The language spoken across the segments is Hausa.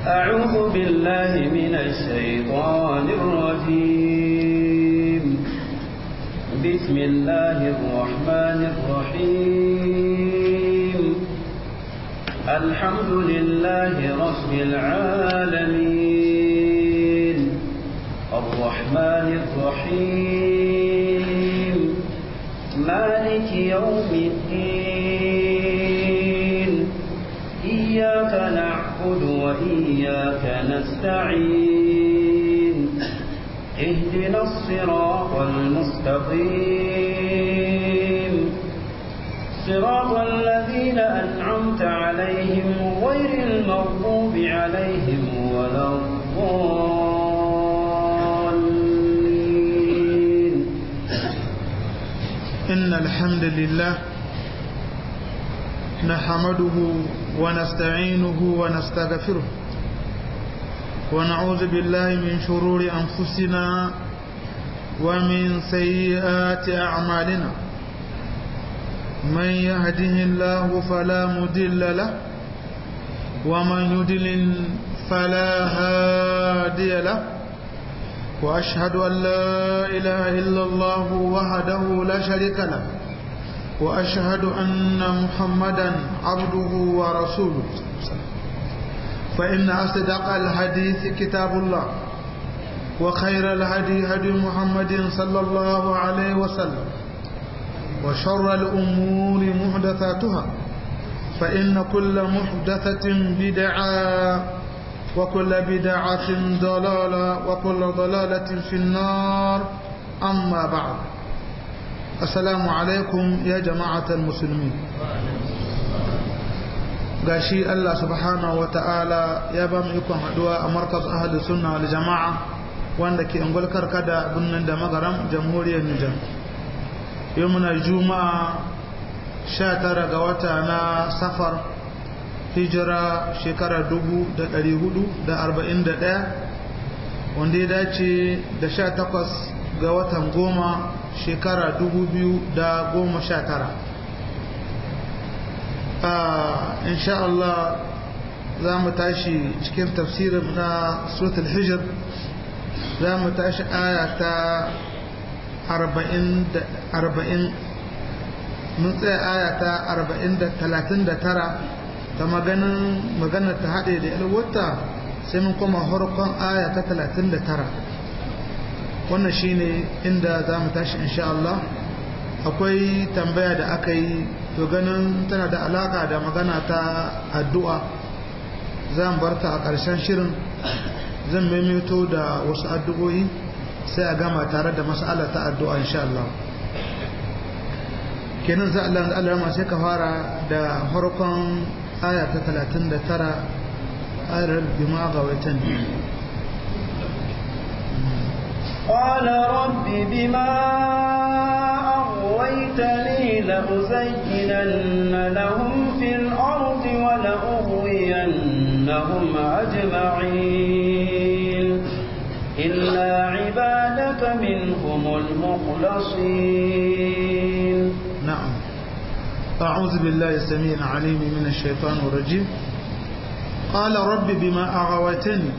أعوذ بالله من الشيطان الرجيم بسم الله الرحمن الرحيم الحمد لله رب العالمين الرحمن الرحيم مالك يوم الدين إياك نعبد وإياك نستعين اهدنا الصراط المستقيم صراط الذين أنعمت عليهم غير المغضوب عليهم ولا الضالين إن الحمد لله نحمده ونستعينه ونستغفره ونعوذ بالله من شرور أنفسنا ومن سيئات أعمالنا من يهده الله فلا مدل له ومن يدلل فلا هادي له وأشهد أن لا إله إلا الله وحده لا شريك له وأشهد أن محمدا عبده ورسوله فإن أصدق الحديث كتاب الله وخير الهدي هدي محمد صلى الله عليه وسلم وشر الأمور محدثاتها فإن كل محدثة بدعة وكل بدعة ضلالة وكل ضلالة في النار أما بعد السلام عليكم يا جماعة المسلمين gashi Allah subhanahu wa ta'ala ya ba mu ikon haduwa a markaz ahli sunna wal jama'a wanda ke ungulkar kada birnin da magaram jamhuriyar Nijar yau muna juma'a 19 ga wata na safar hijira shekarar 1441 wanda ya dace da 18 ga watan goma shekara 2019 insha Allah za mu tashi cikin tafsirin na suratul hijr za mu tashi aya ta 40 mun tsaya aya ta 39 ta maganin magana ta haɗe da yalwata sai mun koma harkon aya ta 39 wannan shine inda za mu tashi insha Allah akwai tambaya da aka yi to ganin tana da alaka da magana ta addu'a zan bar ta a ƙarshen shirin zan maimaito da wasu addu'o'i sai a gama tare da mas'ala ta addu'a insha Allah kenan za Allah Allah sai ka fara da farkon aya ta 39 ayar bima ga waitan قال رب بما أغويتني لأزينن لهم في الأرض ولأغوينهم أجمعين إلا عبادك منهم المخلصين نعم أعوذ بالله السميع العليم من الشيطان الرجيم قال رب بما أغويتني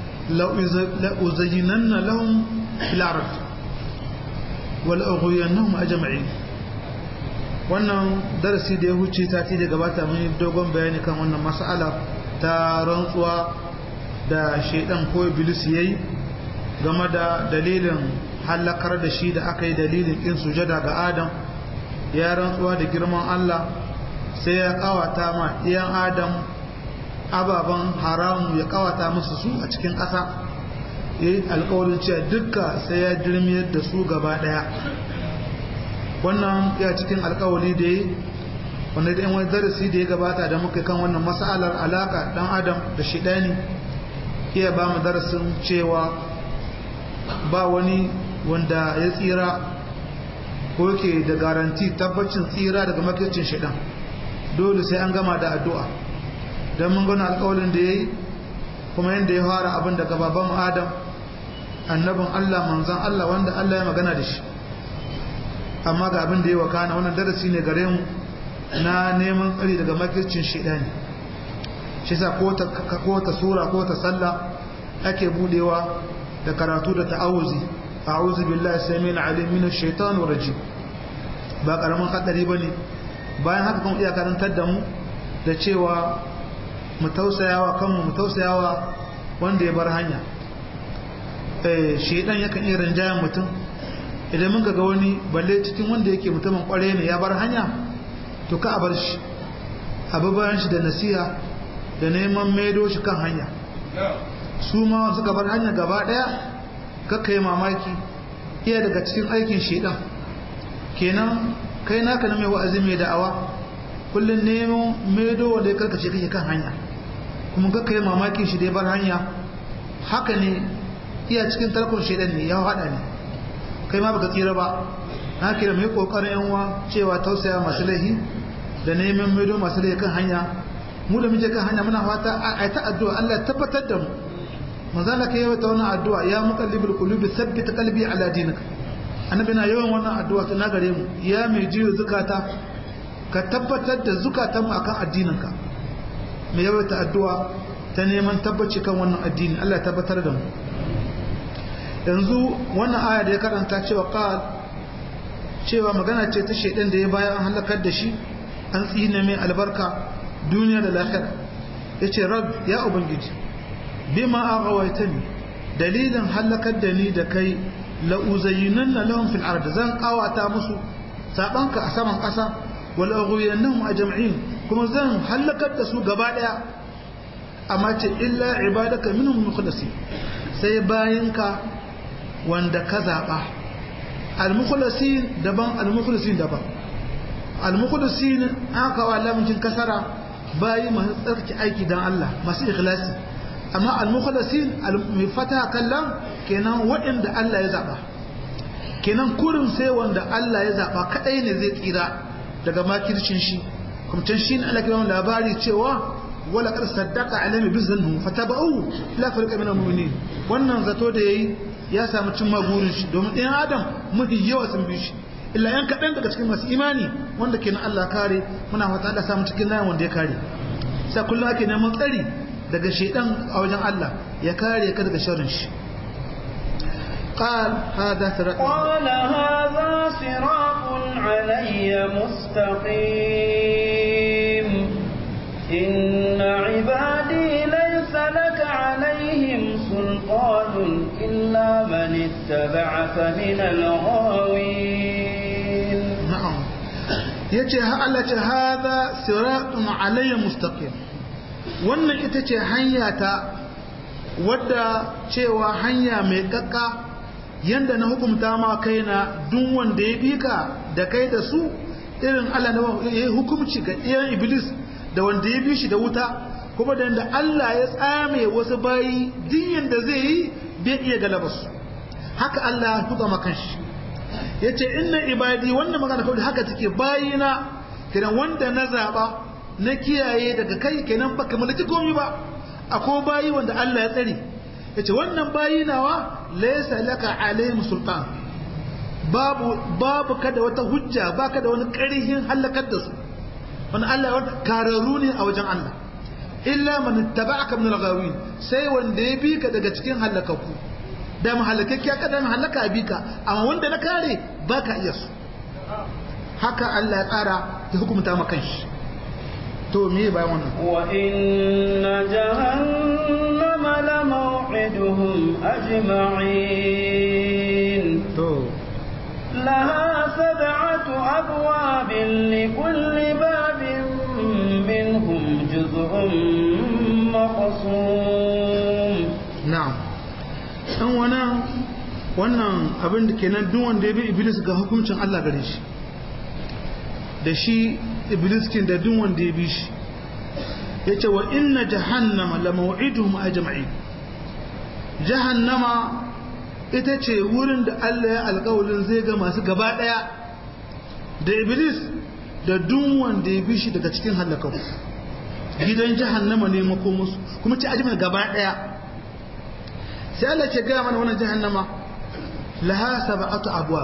لأزينن لهم في الأرض ولأغوينهم أجمعين wannan darasi da ya huce ta da gabata mun yi dogon bayani kan wannan mas'ala ta rantsuwa da shaidan ko iblis yayi game da dalilin halakar da shi da aka yi dalilin kin sujada ga adam ya rantsuwa da girman Allah sai ya kawata ma iyan adam ababen haramu ya kawata musu su a cikin ƙasa ya yi alkawarin cewa dukka sai ya dirmiyar da su gaba ɗaya wannan ya cikin alkawari da ya wanda da wani darasi da ya gabata da muka kan wannan masalar alaka dan adam da shidani iya ba mu darasin cewa ba wani wanda ya tsira ko yake da garanti tabbacin tsira daga makircin shidan dole sai an gama da addu'a don mun gana alkawalin da ya yi kuma yadda ya fara abin daga baban adam annabin allah manzan allah wanda allah ya magana da shi amma ga abin da ya wakana wannan darasi ne gare mu na neman tsari daga makircin shidani shi sa ko ta sura ko ta sallah ake budewa da karatu da ta'awuzi a'udhu billahi samil alim minash shaitanir rajim ba karamin hadari bane bayan haka kuma iya karantar da mu da cewa mu tausayawa kanmu mu tausayawa wanda ya bar hanya eh shedan yakan iya rinjayen mutum idan mun ga wani balle cikin wanda yake mutumin kware ne ya bar hanya to ka a bar shi abu bayan shi da nasiha da neman maido shi kan hanya su ma suka bar hanya gaba daya kakka yi mamaki iya daga cikin aikin shedan kenan kai naka na mai wa'azi mai da'awa kullum nemo maido wanda ya karkace kake kan hanya kuma kakka yi mamaki shi da ya bar hanya haka ne iya cikin tarkon shedan ne ya hada ne kai ma baka tsira ba na kira mai kokarin yan uwa cewa tausaya masu laihi da neman maido masu laihi kan hanya mu da muke kan hanya muna fata a ta addu'a Allah tabbatar da mu manzo Allah kai yawa ta wannan addu'a ya muqallibul qulubi thabbit qalbi ala dinika annabi na yawan wannan addu'a ta nagare mu ya mai jiyo zukata ka tabbatar da zukatan mu akan addininka mai yawa ta addu'a ta neman tabbaci kan wannan addini Allah ya tabbatar da mu yanzu wannan aya da ya karanta cewa qal cewa magana ce ta shedan da ya bayan an halakar da shi an tsine mai albarka duniya da lahira yace rab ya ubangiji bima aghawaitani dalilin halakar da ni da kai la uzayyinanna lahum fil ard zan qawata musu sabanka a saman kasa wal aghwiyannahum ajma'in kuma zan halakar da su gaba daya amma ce illa ibadaka minhum mukhlasin sai bayinka wanda ka zaɓa al-mukhlasin daban al-mukhlasin daban al-mukhlasin aka wa lamincin kasara bayi masu tsarki aiki dan Allah masu ikhlasi amma al-mukhlasin mai fata kallon kenan waɗanda Allah ya zaɓa kenan kurin sai wanda Allah ya zaɓa kadai ne zai tsira daga makircin shi kuma can shi ne Allah kira labari cewa wala kar saddaka alami bizannu fataba'u la farqa min al-mu'minin wannan zato da yayi ya samu cin magurin shi domin ɗayan adam mafi yawa sun bi shi illa yan kaɗan daga cikin masu imani wanda ke na Allah kare muna fata da samu cikin layin wanda ya kare sai kullum ake neman tsari daga shaidan a wajen Allah ya kare ka daga sharrin shi قال هذا صراط قال هذا صراط علي مستقيم إن عبادي ليس لك عليهم سلطان إلا من اتبعك من الغاوين نعم yace Allah ce hada siratun alayya mustaqim wannan ita ce hanya ta wadda cewa hanya mai kakka yanda na hukumta ma kaina duk wanda ya bi ka da kai da su irin Allah na ya hukumci ga iyan iblis da wanda ya bi shi da wuta kuma da yadda Allah ya tsame wasu bayi dinyan da zai yi bai iya galaba su haka Allah ya tuka makan shi ya ce inna ibadi wannan magana kawai haka take bayina kenan wanda na zaba na kiyaye daga kai kenan baka mulki komai ba akwai bayi wanda Allah ya tsare ya ce wannan bayi nawa laysa laka alaihim sultan babu babu kada wata hujja baka da wani ƙarhin halakar da su wani Allah wanda kararru ne a wajen Allah illa man ittaba'aka min al-ghawin sai wanda ya bi ka daga cikin halakaku da mahalakakkiya kada mahalaka bi ka amma wanda na kare baka iya su haka Allah ya tsara ya hukunta maka shi to me bayan wannan wa inna jahannama la maw'iduhum ajma'in to لها سبعة أبواب لكل باب منهم جزء مقسوم na'am dan wannan wannan abin da kenan duk wanda ya bi iblis ga hukuncin Allah gare shi da shi iblis kin da duk wanda ya bi shi yace wa inna jahannama la maw'iduhum ajma'in jahannama ita ce wurin da Allah ya alƙawarin zai ga masu gaba daya da iblis da duk wanda ya bi shi daga cikin halakau gidan jahannama ne makomusu kuma ce ajiyar gaba daya sai Allah ce gaya mana wannan jahannama laha sab'atu abwa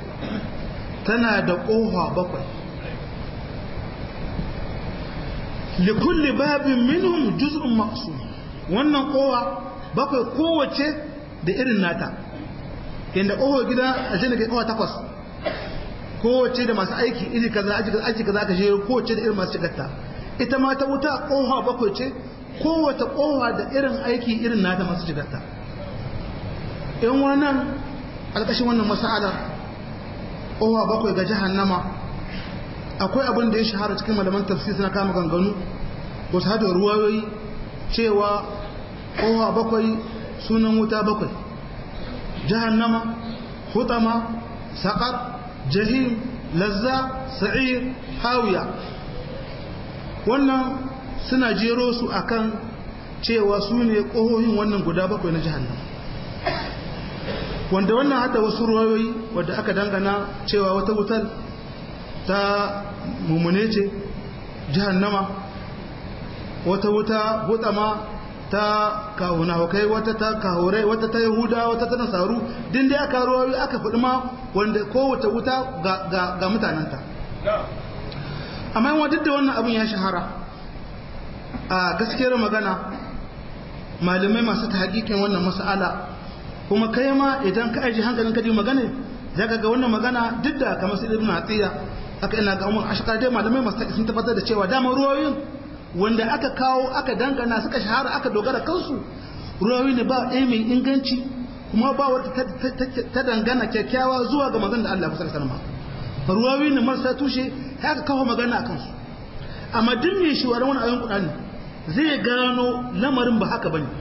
tana da kofa bakwai likulli babin minhum juz'un maqsum wannan kowa bakwai kowace da irin nata inda kowa gida a jini kai kowa takwas kowace da masu aiki iri kaza aiki kaza aiki kaza ka je kowace da irin masu shigarta ita ma ta wuta kowa bakwai ce kowace kowa da irin aiki irin nata masu shigarta in wannan alƙashin wannan mas'alar kowa bakwai ga jahannama akwai abin da ya shahara cikin malaman tafsir suna kama ganganu wasu hada ruwayoyi cewa kowa bakwai sunan wuta bakwai jahannama hutama saƙar jahim lazza sa'ir hawiya wannan suna jero su akan cewa su ne ƙohohin wannan guda bakwai na jahannama wanda wannan hada wasu ruwayoyi wadda aka dangana cewa wata wutar ta mummune ce jahannama wata wuta hutama ta kahuna kai wata ta kahurai wata ta yahuda wata ta nasaru din da aka ruwayoyi aka faɗi ma wanda kowace wuta ga mutanenta amma yawan duk da wannan abin ya shahara a gaskiyar magana malamai masu ta hakikin wannan mas'ala kuma kai ma idan ka aji hankalin ka ji magana za ka ga wannan magana duk da kamar su ibn atiya aka ina ga umar ashkar dai malamai masu sun tabbatar da cewa dama ruwayoyin wanda aka kawo aka dangana suka shahara aka dogara kansu ruwayoyi ne ba ɗaya mai inganci kuma ba wata ta dangana kyakkyawa zuwa ga magana da Allah kusa sanama ruwayoyi ne marasa tushe haka kawo magana a kansu amma duk mai shi wani ayon kuɗani zai gano lamarin ba haka bane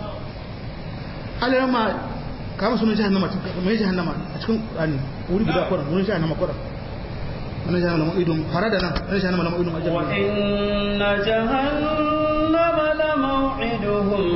alayama kama sunan jahannama mai jahannama a cikin Qur'ani wuri guda kwaran wurin jahannama kwaran wannan jahannama idon fara da nan wannan jahannama lamar idon ajiyar wa inna jahannama la maw'iduhum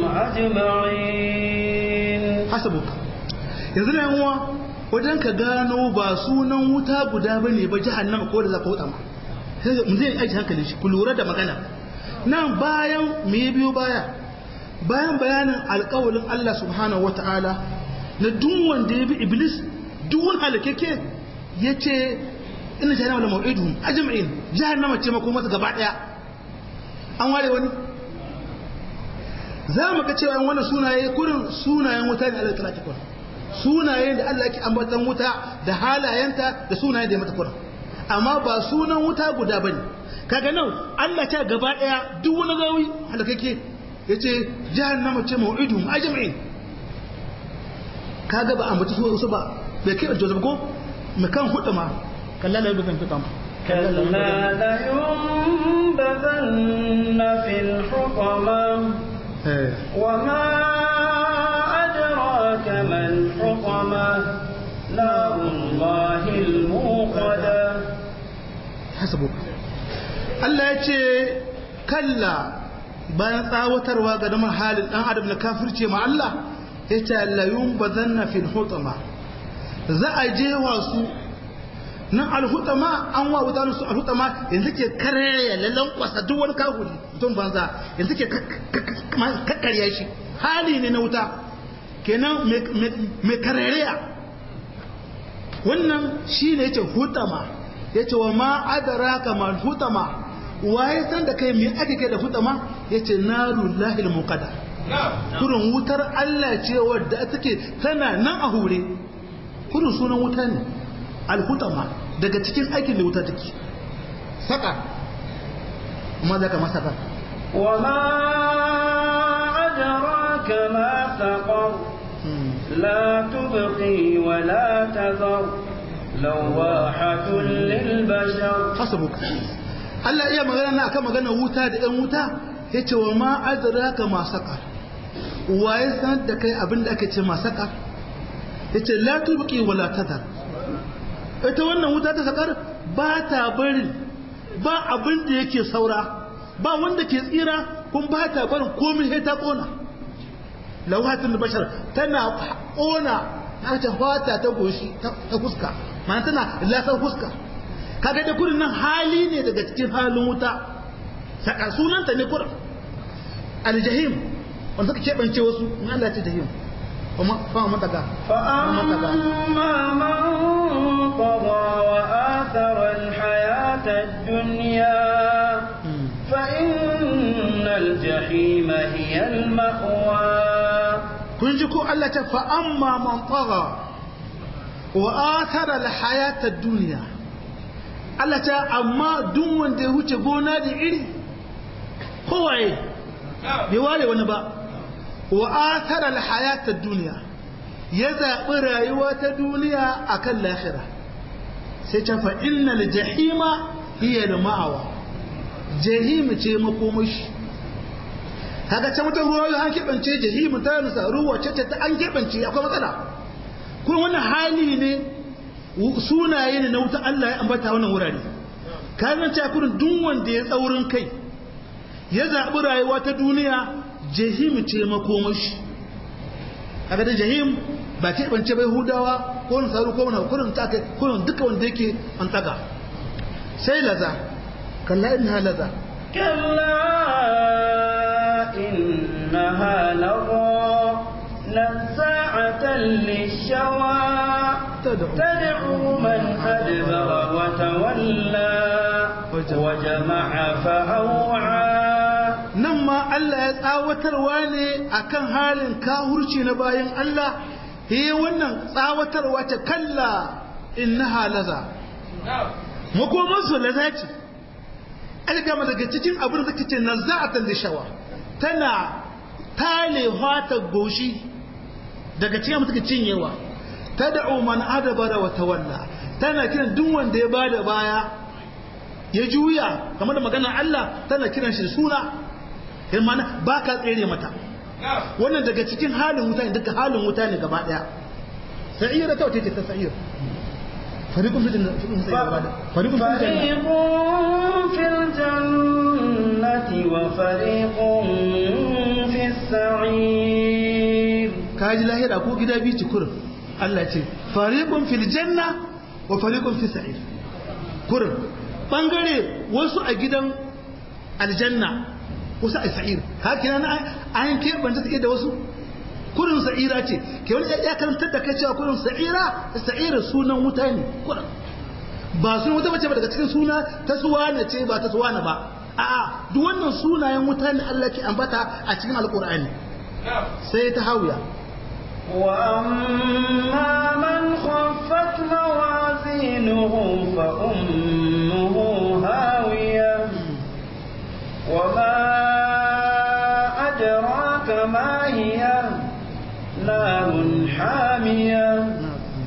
ajma'in hasabuka yanzu na yanwa wajen ka gano ba sunan wuta guda bane ba jahannama ko da za ka wuta ma sai mu zai aiki hankali shi ku lura da magana nan bayan me biyo baya bayan bayanin alƙawalin Allah subhanahu wata'ala na duk wanda ya bi iblis duk wani halakeke ya ce ina jahannama da mau'iduhum ajma'in jahannama ce mako masa gaba daya an ware wani za mu ga cewa wannan sunaye kurin sunayen wuta ne Allah ta kurin sunayen da Allah yake ambatan wuta da halayenta da sunayen da ya mata kurin amma ba sunan wuta guda bane kaga nan Allah ta gaba daya duk wani gawi halakeke yace jahannama ce mau'iduhum ajma'in kaga ba ambaci su su ba bai kai Joseph ko makan hudu ma kalla la yubzan fitam كلا لينبذن في الحطمة وما أدراك ما الحطمة نار الله الموقدة حسبك Allah ya ce kalla bayan tsawatarwa ga damar halin ɗan adam na kafirce ma Allah ya ce layun ba zanna fil hutama za a je wasu nan alhutama an wa wuta su alhutama yanzu ke karya lallan kwasa duk wani kahuri mutum banza yanzu ke kakkarya shi hali ne na wuta kenan mai karariya wannan shi ne yace hutama yace wa ma adraka mal hutama waye san da kai me ake kai da hutama yace narullahi almuqadda kurin wutar Allah ce wadda take tana nan a hure kurin sunan wuta ne alhutama daga cikin aikin da wuta take saka kuma da kama saka wa ma adraka ma saqar la tubqi wa la tazar lawahatun lil bashar hasabuk Allah iya magana na akan magana wuta da ɗan wuta yace wa ma adraka ma saqar waye san da kai abin da ake ce ma saqar yace la tubqi wa la tazar ita wannan wuta ta sakar ba ta barin ba abin da yake saura ba wanda ke tsira kun ba ta barin komai sai ta kona lawatin bashar tana kona ta fata ta goshi ta fuska ma'ana tana lasar fuska kaga da kurin nan hali ne daga cikin halin wuta saka sunanta ne kurin aljahim wanda suka keɓance wasu in Allah ce jahim فأما تقى فأما من طغى وآثر الحياة الدنيا فإن الجحيم هي المأوى kun ji ko Allah ta fa amma man tagha wa athara al-hayata ad-dunya Allah ta amma duk wanda ya huce gona da iri kowaye bai ware wani ba wa athara al-hayata ad-dunya ya zaɓi rayuwa ta duniya akan lahira sai ta fa innal jahima hiya al-ma'awa jahim ce makomashi kaga can wata ruwa an keɓance jahimu ta nusa ruwa ce ta an keɓance akwai matsala kuma wannan hali ne sunaye ne na wuta Allah ya ambata wannan wurare ka zan ce kurin duk wanda ya tsaurin kai ya zaɓi rayuwa ta duniya jahimu ce makomashi kaga da jahim ba keɓance bai hudawa ko wani sauru ko wani kurin ta kai kurin duka wanda yake an tsaga sai laza kalla inna laza كلا إنها لظى نزاعة للشوى تدعو. تدعو من أدبر وتولى وجمع فأوعى nan ma Allah ya tsawatarwa ne akan halin kahurci na bayan Allah he wannan tsawatarwa ta kalla innaha laza makoman su laza ce algama daga cikin abin da kace nazza'atan lishawa tana tale hata goshi daga cikin mutuka cinyewa tad'u man adabara wa tawalla tana kiran duk wanda ya bada baya ya juya kamar da maganar Allah tana kiran shi da suna in mana ba ka tsere mata wannan daga cikin halin wuta ne duka halin wuta ne gaba daya sa'ira ta wace ce ta sa'ira fariqun fi jannati fariqun fi jannati فريق في الجنة وفريق في السعير kaji lahira ko gida biyu kurin Allah ce fariqun fil janna wa fariqun fi sa'ir kurin bangare wasu a gidan aljanna wasu a sa'ir haka nan an keɓanta take da wasu kurin sa'ira ce ke wani ya karantar da kai cewa kurin sa'ira sa'ira sunan wuta ne kurin ba sunan wuta bace ba daga cikin suna ta suwana ce ba ta suwana ba a'a duk wannan sunayen wuta ne Allah ke ambata a cikin alqur'ani sai ta hawiya وأما من خفت موازينه فأمه هاوية وما أدراك ما هي نار حامية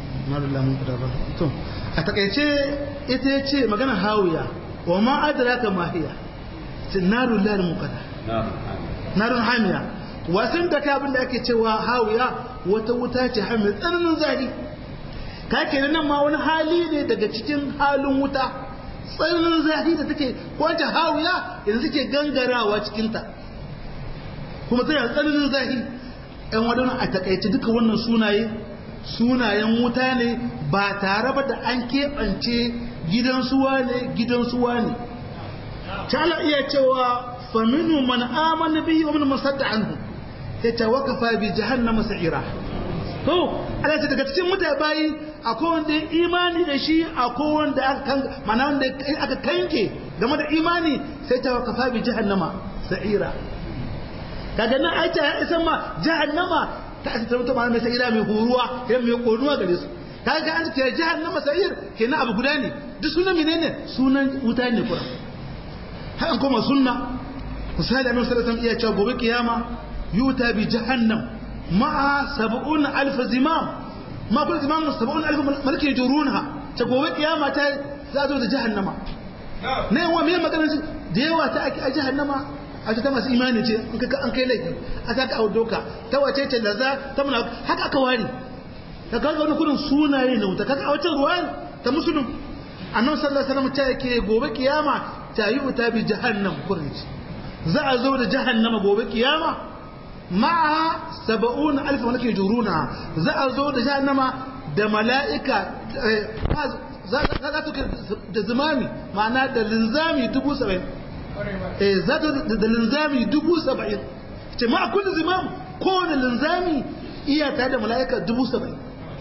to a takaice ita ya ce magana hawiya wa ma adraka ma hiya narul lal muqada narun hamiya wasan da ka abin da ake cewa hawiya wata wuta ce hamiya tsananin zafi ka kenan nan ma wani hali ne daga cikin halin wuta tsananin zafi da take wata hawiya yanzu take gangarawa cikinta kuma tana tsananin zafi ɗan wadannan a takaice duka wannan sunaye sunayen wuta ne ba tare ba da an keɓance gidan suwa ne gidan suwa ne ta iya cewa faminu man amana bihi wa man masadda anhu ya tawakafa bi jahannama sa'ira to Allah ce daga cikin mutane bayi akwai wanda ya imani da shi akwai wanda aka kan mana wanda aka kanke game da imani sai tawakafa bi jahannama sa'ira kaga nan ai ta isa ma jahannama ta asa tarauta ma mai sa'ira mai horuwa idan mai konuwa gare su kaga an ce jahannama sa'ir kenan abu guda ne duk sunan menene sunan wuta ne kuran har an koma sunna misali annabi sallallahu alaihi wasallam iya cewa gobe kiyama yuta bi jahannam ma'a sab'un alf zimam ma kullu zimam sab'un alf malaki yajurunha ta gobe kiyama ta za zo da jahannama ne wa me magana da yawa ta ake a jahannama a ta masu imani ce an kai laifi a ta ka audoka ta wace ce da za ta muna haka aka ware ta kaga wani kudin sunaye na wuta kaga a wacce ruwa ta musulun annabi sallallahu alaihi wasallam ta yake gobe kiyama ta yi wuta bi jahannam kurin za a zo da jahannama gobe kiyama ma'a saba'un alif wanda ke juruna za a zo da jahannama da mala'ika za ta da zimami ma'ana da linzami dubu saba'in za ta da linzami dubu saba'in ce ma'a kullum zimam kowane linzami iyata da mala'ika dubu saba'in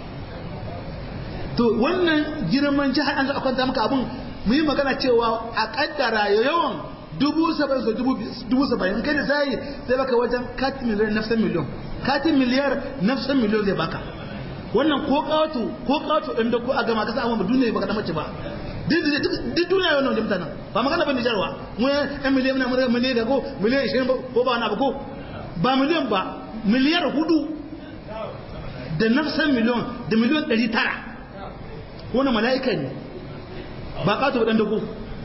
to wannan girman jihar an zo a kwanta maka abin mu yi magana cewa a kaddara yawan dubu saba'in so dubu saba'in kai da sai zai baka wajen katin miliyar nafsan miliyon katin miliyar nafsan miliyon zai baka wannan ko kawato ko kawato ɗan da ko a gama kasa amma duniya baka da mace ba duk duniya wannan da mutanen ba magana ba nijarwa mu yan miliyan na mura miliyan da ko miliyan ishirin ko ba wani abu ko ba miliyan ba miliyar hudu da nafsan miliyon da miliyon ɗari tara wani mala'ika ne ba kawato ɗan da ko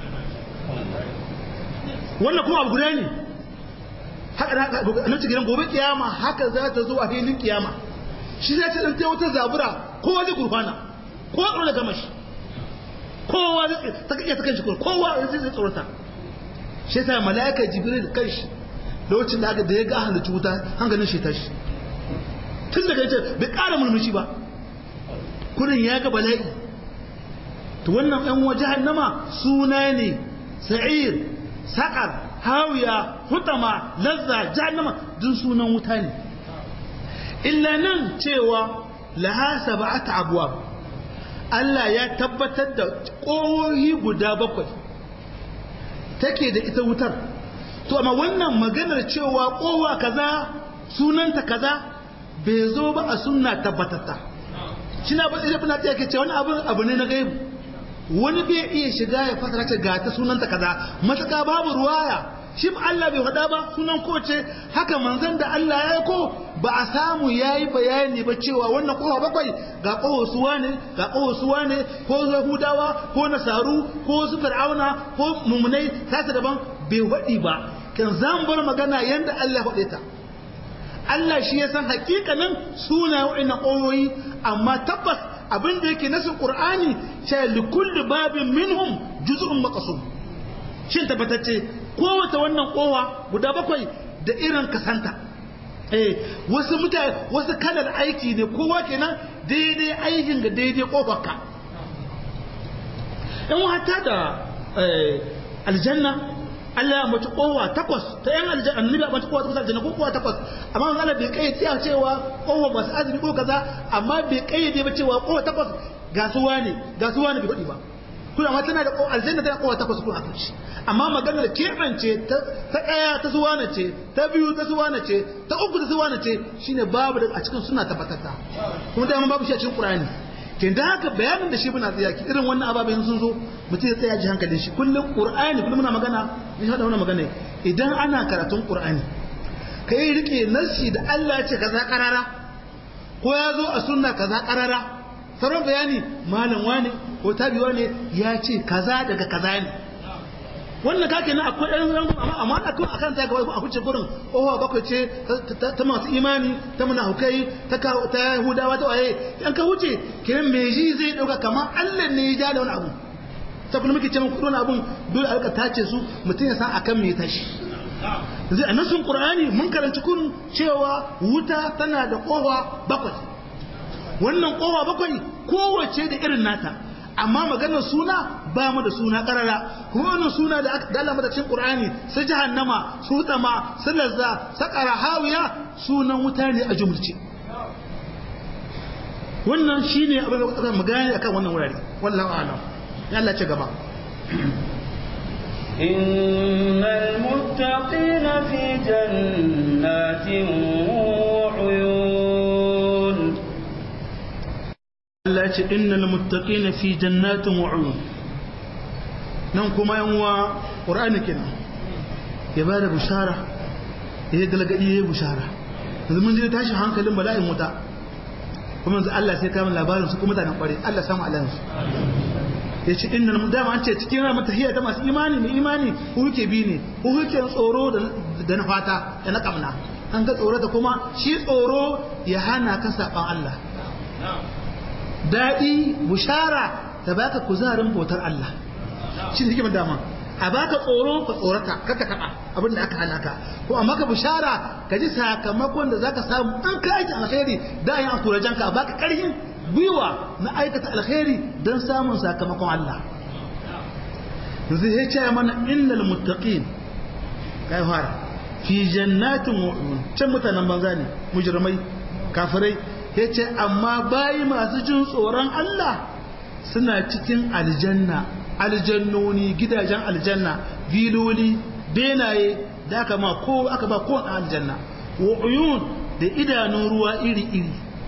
wannan kuma abu guda ne haka da nan cikin gobe kiyama haka za ta zo a filin kiyama shi zai ce ɗan ta wata zabura kowa zai gurfana kowa tsoro da gama shi kowa zai ta kake ta kanshi kowa zai zai tsorata shi yasa mala'ika jibril kanshi lokacin da aka da ya ga halittu wuta hankalin shi tashi tun daga yace bai ƙara murmushi ba kurin ya ga bala'i to wannan ɗan waje jahannama suna ne sa'ir saƙar hawiya hutama lazza jahannama duk sunan wuta ne illa nan cewa laha sab'at abwab Allah ya tabbatar da ƙohohi guda bakwai take da ita wutar to amma wannan maganar cewa ƙowa kaza sunanta kaza bai zo ba a sunna tabbatatta shi na bada ibn Atiyya ke ce wani abu abu ne na gaibu wani bai iya shiga ya fasara ce ga ta sunanta kaza mataka babu ruwaya shi Allah bai faɗa ba sunan kowace haka manzon da Allah ya ko ba a samu yayi bayani ba cewa wannan kowa bakwai ga kowa suwa ne ga kowa suwa ne ko Yahudawa ko Nasaru ko su Fir'auna ko mumunai tasa daban bai faɗi ba kan zan bar magana yanda Allah ya faɗe ta Allah shi ya san hakikanin suna wa'annan ƙoyoyi amma tabbas abin da yake nasu Qur'ani sai likulli babin minhum juz'un maqsum shin tabbatacce kowace wannan kowa guda bakwai da irin kasanta eh wasu mutane wasu kalar aiki ne kowa kenan daidai aikin ga daidai kofarka in wata da aljanna Allah ya mace kowa takwas ta yan aljanna annabi ya mace kowa takwas aljanna ko kowa takwas amma Allah bai kai tsaya cewa kowa masu azumi ko kaza amma bai kayyade ba cewa kowa takwas gasuwa ne gasuwa ne bai faɗi ba kuna ma tana da aljanna tana kowa takwas kuma a shi amma maganar keɓance ta ɗaya ta suwana ce ta biyu ta suwana ce ta uku ta suwana ce shine babu da a cikin suna tabbatata kuma dama babu shi a cikin qur'ani ke da haka bayanin da shi muna tsaya ki irin wannan ababen sun zo mutum ya tsaya ji hankalin shi kullum qur'ani kullum muna magana ni hada wannan magana idan ana karatun qur'ani kai rike nasi da Allah ya ce kaza karara ko ya zo a sunna kaza karara sauran bayani malam wane ko tabiwa ne ya ce kaza daga kaza ne wannan kake na akwai ɗan rangon amma amma da kuma akan ta gaba a huce gurin owa bakwai ce ta masu imani ta munafukai ta ta yahudawa ta waye an ka huce kiran me ji zai dauka kamar Allah ne ya ja da wani abu ta kuma muke cewa kudin abun dole a rika tace su mutum ya san akan me tashi zai annasun qur'ani mun karanci kun cewa wuta tana da kowa bakwai wannan kowa bakwai kowace da irin nata amma maganar suna ba mu da suna karara kuma wannan suna da aka dala mata cikin qur'ani su jahannama su tama su lazza sakara hawiya sunan wuta ne a jumulce wannan shine abin da kuka magana akan wannan wurare wallahi a'lam ya Allah ci gaba إن المتقين في جنات وعيون Allah ce innal muttaqina fi jannatin wa uyun nan kuma yan uwa qur'ani kenan ya bada bushara ya galgadi ya bushara yanzu mun je tashi hankalin bala'in wuta kuma yanzu Allah sai kama labarin su kuma mutanen kware Allah samu alan su ya ce innal dama an ce cikin ran tahiyya ta masu imani mai imani ku huke bi ne ku huke tsoro da na fata da na kamna an ga tsoro da kuma shi tsoro ya hana ka saban Allah daɗi bushara ta baka kuzarin bautar Allah shi ne hikimar dama a baka tsoro ka tsorata kaka taɓa abin da aka hana ka ko amma ka bushara ka ji sakamakon da zaka samu an ka aiki alkhairi da yin akurajen ka baka ƙarfin gwiwa na aikata alkhairi don samun sakamakon Allah yanzu ya ce mana innal muttaqin kai fara fi jannatin wa can mutanen banza ne mujrimai kafirai ya ce amma bayi masu jin tsoron Allah suna cikin aljanna aljannoni gidajen aljanna viloli benaye da aka ma ko aka ba ko aljanna wa uyun da idanun ruwa iri iri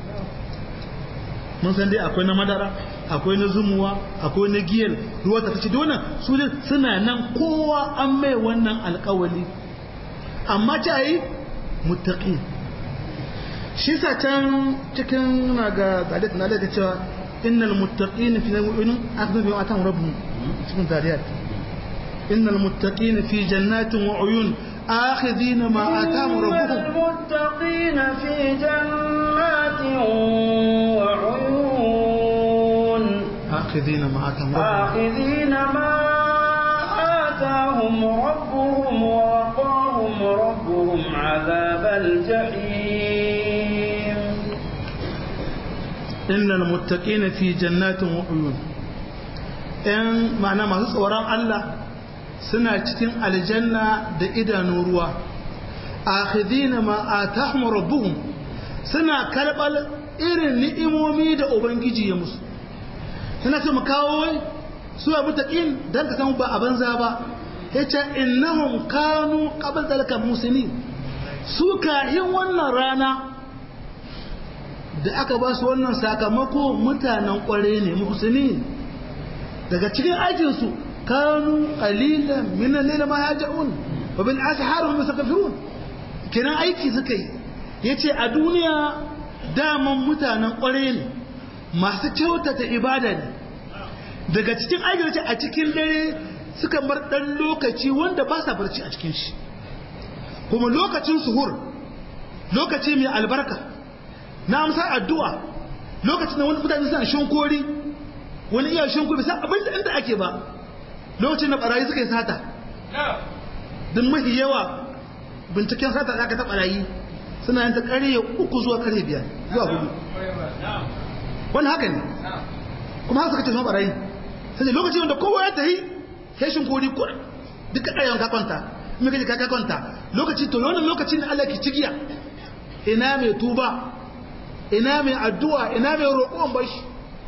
mun san dai akwai na madara akwai na zumuwa akwai na giyar ruwa ta fice donan su dai suna nan kowa an mai wannan alkawali amma ta yi muttaqin shi sa can cikin na ga gadat na da cewa innal muttaqin fi mu'minin akhdhu bi atan rabbuhum cikin dariyat innal muttaqin fi jannatin wa uyun akhidhin ma atahum rabbuhum المتقين في جنات وعيون akhidhin ma atahum rabbuhum آخذين ما آتاهم ربهم ووقاهم ربهم عذاب الجحيم innal muttaqina fi jannatin wa uyun ɗan ma'ana masu tsoron Allah suna cikin aljanna da idanun ruwa akhidina ma atahum rabbuhum suna karɓar irin ni'imomi da ubangiji ya musu suna so mu kawo wai su abu taqin dan ka san ba a banza ba yace innahum kanu qabla zalika muslimin su kahin wannan rana da aka ba su wannan sakamako mutanen kware ne muhsini daga cikin aikinsu kanu qalilan min al-layl ma yaj'un wa bil ashar hum yastaghfirun kenan aiki suka yi yace a duniya daman mutanen kware ne masu kyautata ibada ne daga cikin aikin a cikin dare suka bar dan lokaci wanda ba sa barci a cikin shi kuma lokacin suhur lokaci mai albarka na amsa addu'a lokacin da wani mutane suna shinkori wani iya shinkori bisa abin da inda ake ba lokacin da barayi suka yi sata don mafi yawa binciken sata da aka ta barayi suna yin ta karye uku zuwa karye biyar zuwa hudu wani haka ne kuma haka suka ce suna barayi sai lokacin da kowa ya tahi ya shinkori kur duka ɗayan ka kwanta in ka ji ka kwanta lokaci to wannan lokacin da Allah ke cigiya ina mai tuba ina mai addu'a ina mai roƙon bashi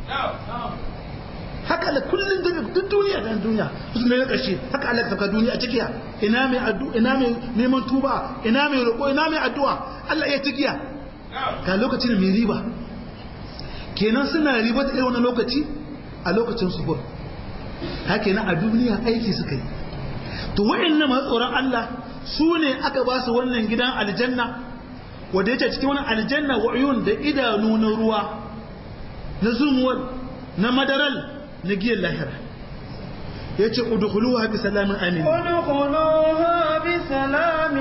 haka da kullum daga duk duniya da duniya su ne na ƙarshe haka Allah ka saka duniya a cikiya ina mai addu'a ina mai neman tuba ina mai roƙo ina mai addu'a Allah ya cikiya ga lokacin mai riba kenan suna riba da irin wannan lokaci a lokacin suhur haka kenan a duniya aiki suka yi to wa'annan masu tsoron Allah su ne aka ba su wannan gidan aljanna wanda yake cikin wani aljanna wa uyun da idanu na ruwa na zumuwar na madaral na giyan lahira yace udkhuluha bi salamin amin ادخلوها بسلام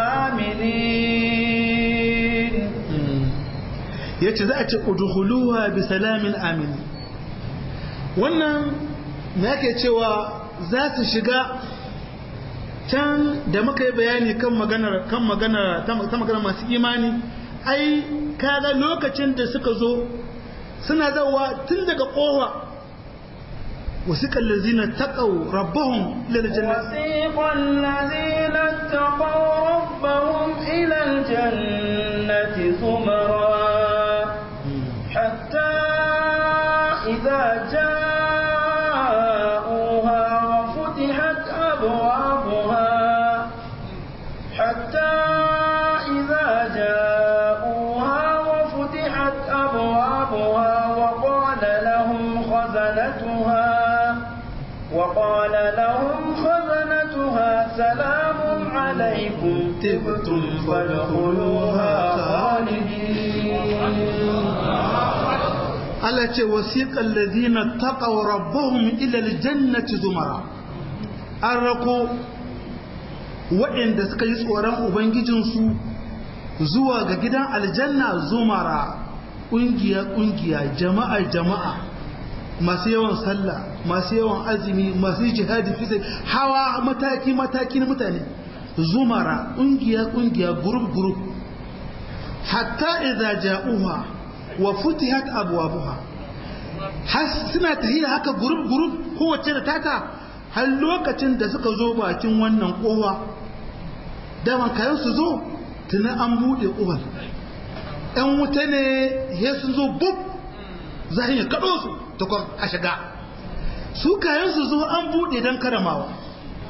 آمنين yace za a ce udkhuluha bi salamin amin wannan me yake cewa za su shiga can da muka yi bayani kan maganar kan maganar ta maganar masu imani ai kaga lokacin da suka zo suna zawa tun daga kowa wasiqal ladzina taqaw rabbahum ila aljannati وسيق الذين اتقوا ربهم إلى الجنة زمرا حتى إذا جاءوها وفتحت أبوابها حتى إذا جاءوها وفتحت أبوابها وقال لهم خزنتها وقال لهم خزنتها سلام عليكم تبتم فادخلوها خالدين Allah ce wasiqal ladina taqaw rabbahum ila aljannati zumara an rako waɗanda suka yi tsoron ubangijinsu zuwa ga gidan aljanna zumara ƙungiya ƙungiya jama'a jama'a masu yawan sallah masu yawan azumi masu jihadi fi hawa mataki mataki na mutane zumara ƙungiya ƙungiya group group hatta idza ja'uha wa futihat abwabuha har suna tahiya haka group group kowace da tata har lokacin da suka zo bakin wannan kowa daman kayan su zo tuna an bude kowar ɗan wuta ne ya sun zo bub za a yi kaɗo su takwas a shiga su kayan su zo an bude don karamawa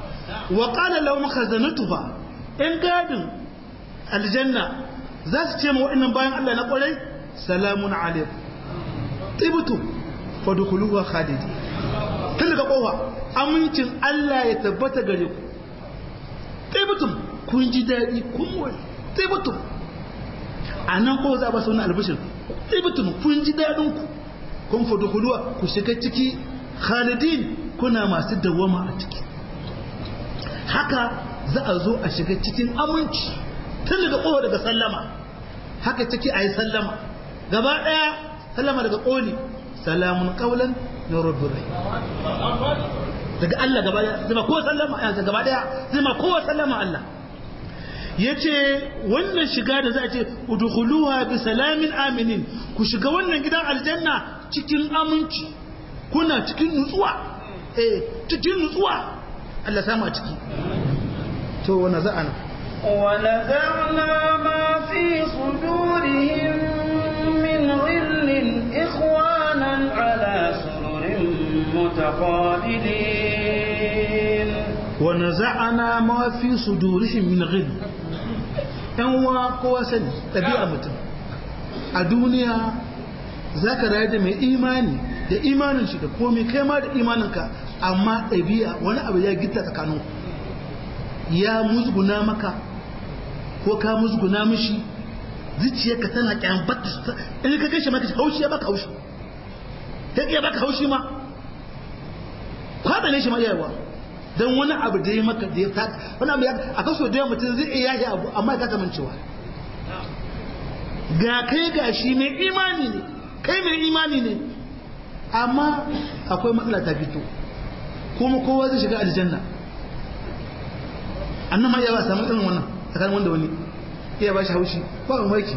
wa qala lahum khazanatuha in gadin aljanna za su ce ma wa'annan bayan Allah na kwarai salamun alaikum tibtum fadkhuluha khalidi tun daga kofa amincin Allah ya tabbata gare ku tibtum kun ji dadi kun wani tibtum anan ko za ba su wani albishir tibtum kun ji dadin ku kun fadkhuluha ku shiga ciki khalidin kuna masu dawama a ciki haka za a zo a shiga cikin aminci tun daga kowa daga sallama haka ciki a yi sallama gaba ɗaya sallama daga ƙoli salamun ƙaulan na rabbin rai daga Allah gaba ɗaya zama kowa sallama yanzu gaba ɗaya zama kowa sallama Allah ya ce wannan shiga da za a ce udkhuluha bi salamin aminin ku shiga wannan gidan aljanna cikin aminci kuna cikin nutsuwa eh cikin nutsuwa Allah sama a ciki to wani za'ana ونزعنا ما في صدورهم من غل إخوانا على سرر متقابلين ونزعنا ما في صدورهم من غل ‘yan wa kowa sani ɗabi'a mutum a duniya za ka rayu da mai imani da imanin shi da komai kai ma da imaninka amma ɗabi'a wani abu ya gita tsakanin ya musguna maka ko ka musguna mishi zuciyarka tana kyambata in ka kashe maka haushi ya baka haushi ta iya baka haushi ma kwada ne shi ma yawa don wani abu da ya maka da ya taka wani abu a kaso da yawa mutum zai iya yashi abu amma ya kasa mancewa ga kai ga shi mai imani ne kai mai imani ne amma akwai matsala ta fito kuma kowa zai shiga aljanna annan ma iya ba samu irin wannan tsakanin wanda wani iya ba shi haushi ba a maki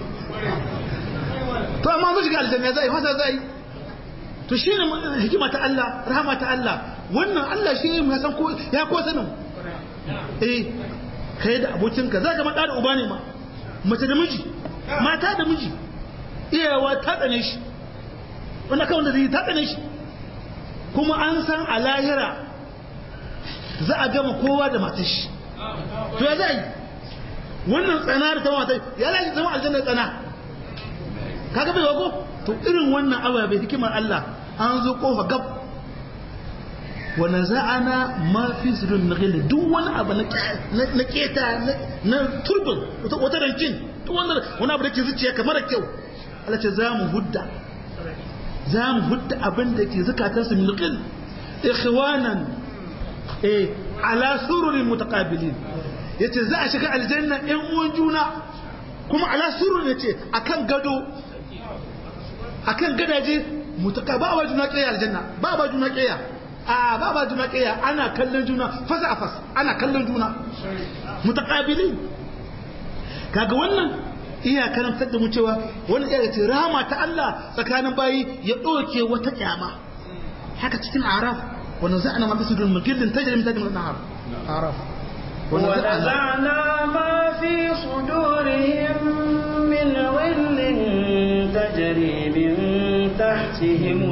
to amma mu shiga aljanna zai fasa zai to shi ne hikima ta Allah rahama ta Allah wannan Allah shi ya san ko ya ko sanin eh kai da abokinka za ka maɗa da uba ne ma mace da miji mata da miji iyawa ta tsane shi wanda kawai da zai ta tsane shi kuma an san a lahira za a gama kowa da matar shi to ya zai wannan tsana da ta mata ya lashe zama aljanna tsana kaga bai wago to irin wannan abu bai hikimar Allah an zo kofa gab wa naza'ana ma fi sirrin naghil duk wani abu na keta na turbin wata rankin duk wani wani abu da ke zuciya kamar kyau Allah ce za mu hudda za mu hudda abin da ke zukatansu min naghil ikhwanan eh ala sururin mutaqabilin yace za a shiga aljanna ɗan uwan juna kuma ala surur yace akan gado akan gadaje mutaka ba ba juna kiyaye aljanna ba ba juna kiyaye a ba ba juna kiyaye ana kallon juna fasa a fas ana kallon juna mutaqabilin kaga wannan iya karantar da mu cewa wani iya ce rahama ta Allah tsakanin bayi ya ɗauke wata kyama haka cikin araf ونزعنا ما في صدور من كل تجري من تجري من النهار أعرف ونزعنا ما في صدورهم من غل تجري من تحتهم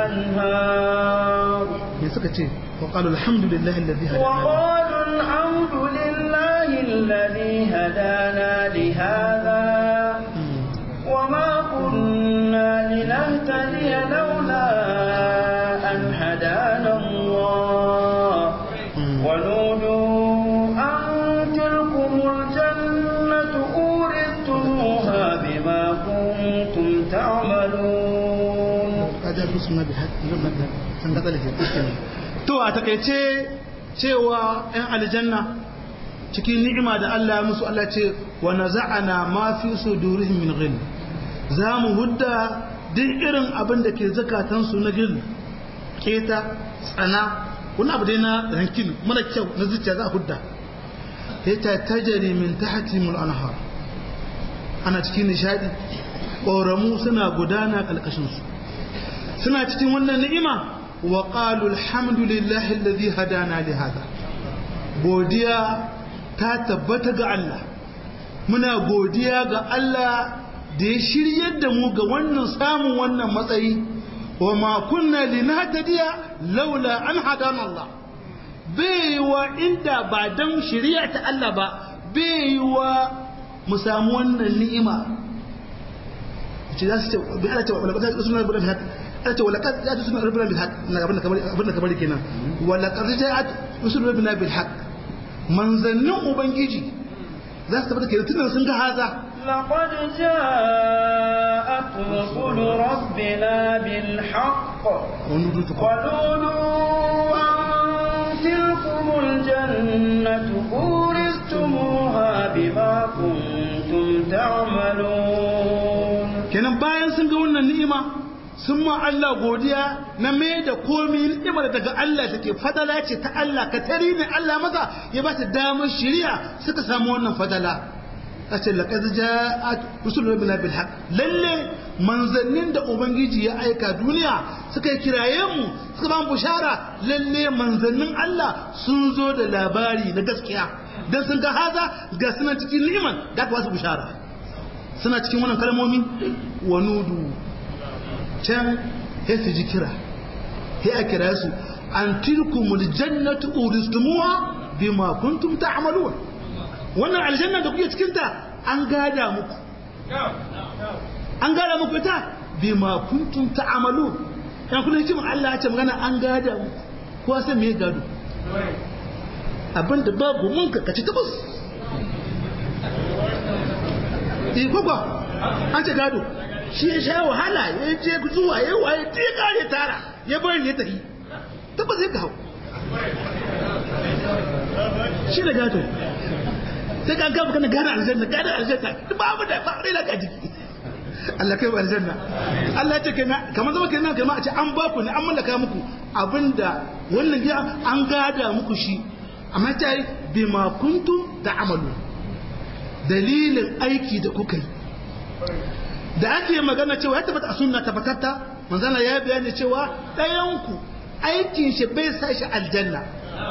الأنهار وقالوا الحمد لله الذي هدانا وقالوا الحمد لله الذي هدانا لهذا وما كنا لنهتدي لولا أن هدانا الله ونودوا أن تلكم الجنة أورثتموها بما كنتم تعملون to a takaice cewa 'yan aljanna cikin ni'ima da Allah ya musu Allah ce wa naza'ana ma fi sudurihim min ghil za mu hudda duk irin abin da ke zakatansu na gil keta tsana wani abu dai na rankin mara kyau na zuciya za a hudda ta tajari min tahtimul anhar ana cikin nishadi ƙoramu suna gudana ƙalƙashinsu suna cikin wannan ni'ima wa qalu alhamdulillahi alladhi hadana li hada godiya ta tabbata ga Allah muna godiya ga Allah da ya shiryar da mu ga wannan samun wannan matsayi wa ma kunna linahtadiya laula an hadana Allah bai wa inda ba dan shari'a ta Allah ba bai wa mu samu wannan ni'ima ce za su ce bi ala ce wala qad usuna bil haq ala ce wala qad ja'at usuna bil haq na abin da kamar abin da kamar kenan wala qad ja'at usuna bil haq manzannin ubangiji za su tabbata kenan tunan sun ga haza لقد جاءت رسل ربنا بالحق ونودوا أن تلكم الجنة أورثتموها بما كنتم تعملون kenan bayan sun ga wannan ni'ima sun ma Allah godiya na mai da komi ni'imar daga Allah take fadala ce ta Allah ka tari ne Allah maka ya ba ta damar shari'a suka samu wannan fadala kace laqad ja'at rusuluna bil haqq lalle manzannin da ubangiji ya aika duniya suka kiraye mu suka ba mu bushara lalle manzannin Allah sun zo da labari na gaskiya dan sun ga haza ga suna cikin ni'iman ga ba su bushara suna cikin wannan kalmomi wa nudu can sai su ji kira sai a kira su an tilkumul jannatu uristumuha bima kuntum ta'malun wannan aljanna da kuke cikin ta an gada muku an gada muku ita bima kuntum ta'malun dan kullun hikimin Allah ya ce magana an gada muku ko sai me gado abinda babu mun ka kaci tabus eh ko an ce gado shi ya sha wahala ya je zuwa ya waye ta ya kare tara ya bari ya tafi tabbas ya kawo shi da gado sai ka ga kana gane aljanna gane aljanna babu da ba rai laka jiki Allah kai ba aljanna Allah ya ce kenan kamar zama kenan kamar a ce an ba ku ne an mallaka muku abinda wannan gida an gada muku shi amma ta yi bima kuntum ta'amalu dalilin aiki da kuka yi da ake magana cewa ya tabbata a sunna tabbatatta manzana ya bayani cewa ɗayanku aikin shi bai sa shi aljanna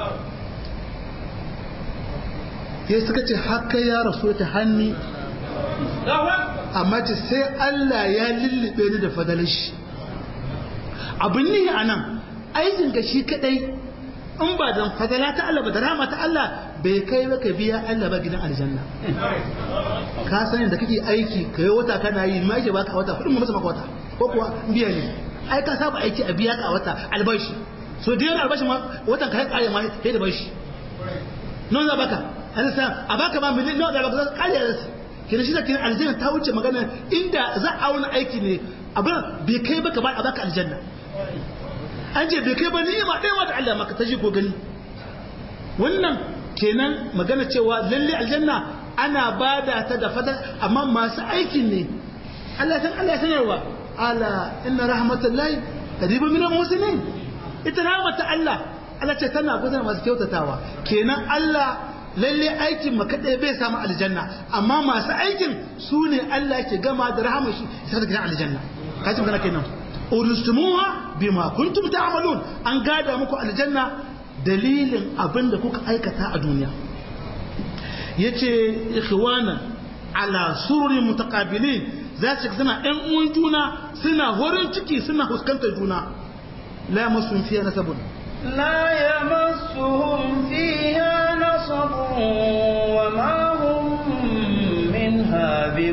ya suka ce haka ya rasu ta hannu amma ce sai Allah ya lullube ni da fadalin shi abin ne a nan aikin ga shi kadai in ba don fadala ta Allah ba da rama ta Allah bai kai ba ka biya Allah ba gidan aljanna ka san da kake aiki ka yi wata kana yi ma yake baka wata kudin masa maka wata ko kuwa biya ne ai ka saba aiki a biya ka wata albashi so da yawan albashi ma watan ka kare ma sai da bashi non za baka an sa a baka ma miliyan nawa da baka za kare da su kina shi da kina aljanna ta wuce magana inda za a wani aiki ne abin bai kai baka ba a baka aljanna an ce bai kai ba ni'ima ɗaya da Allah maka ta ji ko gani wannan kenan magana cewa lalle aljanna ana bada ta da fadar amma masu aikin ne Allah san Allah sanarwa ala inna rahmatullahi qaribun minal muslimin ita rahmatu Allah Allah ce tana gudanar masu kyautatawa kenan Allah lalle aikin ma kadai bai samu aljanna amma masu aikin su ne Allah ke gama da rahama shi sai da aljanna kaji magana kenan urustumuha bima kuntum ta'malun an gada muku aljanna dalilin abin da kuka aikata a duniya yace ikhwana ala sururin mutaqabilin za su suna ɗan uwan juna suna horin ciki suna fuskantar juna la yamassun fiha nasabun لا يمسهم فيها نصب وما هم منها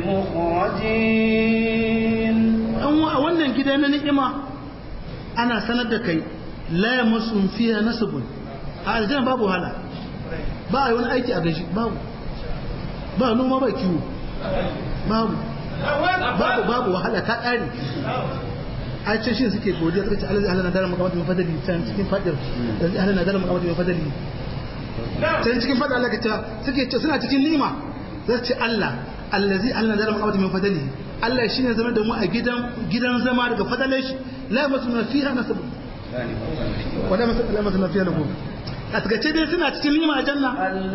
بمخرجين a wannan gida na ni'ima ana sanar da kai la yamassun fiha nasabun a aljanna babu wahala ba a yi wani aiki a gaji babu ba noma ba kiwo babu babu babu wahala ta ƙare a ce shi suke godiya suka ce alazi halana dara makamata mai fadali can cikin fadar alazi halana dara makamata mai fadali can cikin fadar Allah ka ce suke ce suna cikin nima za su ce Allah allazi halana dara makamata mai fadali Allah shine zama da mu a gidan gidan zama daga fadalar shi la yamasu fiha nasab wala masu la masu fiha lahu a takaice dai suna cikin nima a janna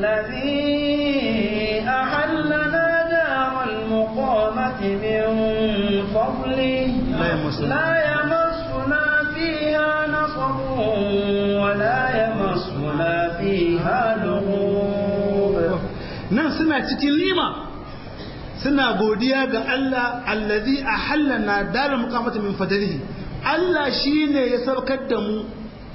الذي أحلنا دار المقامة من فضله لا يمسنا. لا يمسنا فيها نصب ولا يمسنا فيها لغوب nan suna cikin nima suna godiya ga Allah allazi ahallana daral muqamati min fadlihi Allah shine ya saukar da mu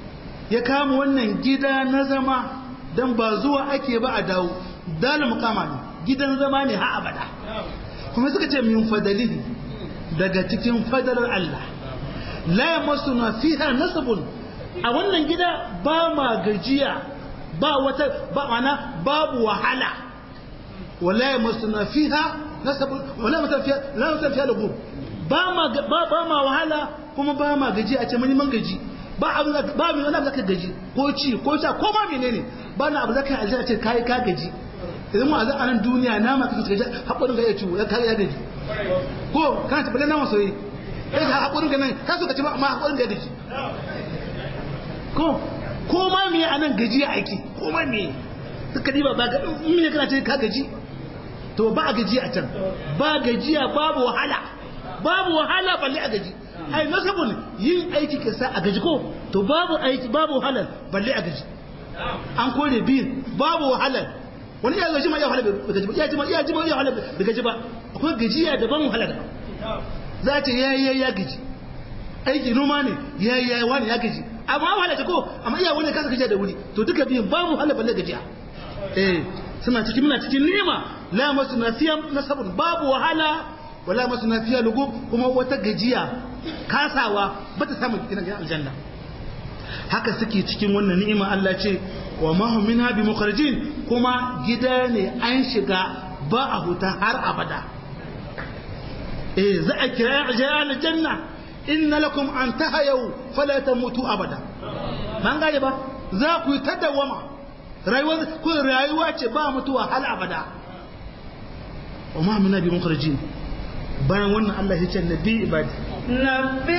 ya kama wannan gida na zama dan ba zuwa ake ba a dawo dalil muqama ne gidan zama ne ha abada kuma suka ce min fadalihi daga cikin fadalar Allah la yamassuna fiha nasabun a wannan gida ba ma gajiya ba wata ba mana babu wahala wala yamassuna fiha nasabun wala yamassuna fiha la yamassuna fiha lugub ba ma ba ba ma wahala kuma ba ma gaji a ce mun man gaji ba abu ba mu wani abu zaka gaji ko ci ko sha ko ma menene ba na abu zaka yi aljanna ce kai ka gaji idan mu a nan duniya nama kake gaji hakurin ga ya ci ya kai ya gaji ko kana ta bale nama soyi kai ka hakurin ga nan ka so ka ci ma hakurin ga ya gaji ko ko ma me a nan gaji aiki ko ma me suka diba ba ga in ne kana ce ka gaji to ba a gaji a can ba gajiya babu wahala babu wahala balle a gaji ai nasabun yin aiki ke sa a gaji ko to babu aiki babu wahala balle a gaji an kore biyu babu wahala wani ya gaji ma ya wahala bai gaji ba ya ji ma ya ji ma ya wahala bai gaji ba akwai gajiya daban wahala daban za ta ya ya ya gaji aiki noma ne ya ya wani ya gaji amma wahala ce ko amma iya wani kasa gajiya da wuri to duka biyun babu wahala balle gajiya eh suna cikin muna cikin ni'ima la masu nasiya nasabun babu wahala wala masu nafiya lugu kuma wata gajiya kasawa ba ta samun cikin gidan aljanna haka suke cikin wannan ni'ima Allah ce wa ma hum minha bi mukharajin kuma gida ne an shiga ba a huta har abada eh za a kira ajiyar aljanna inna lakum an tahayu fala tamutu abada man gane ba za ku yi tadawama rayuwa ku rayuwa ce ba mutuwa hal abada wa ma minna bi mukharajin bayan wannan Allah ya ce nabi ibadi nabi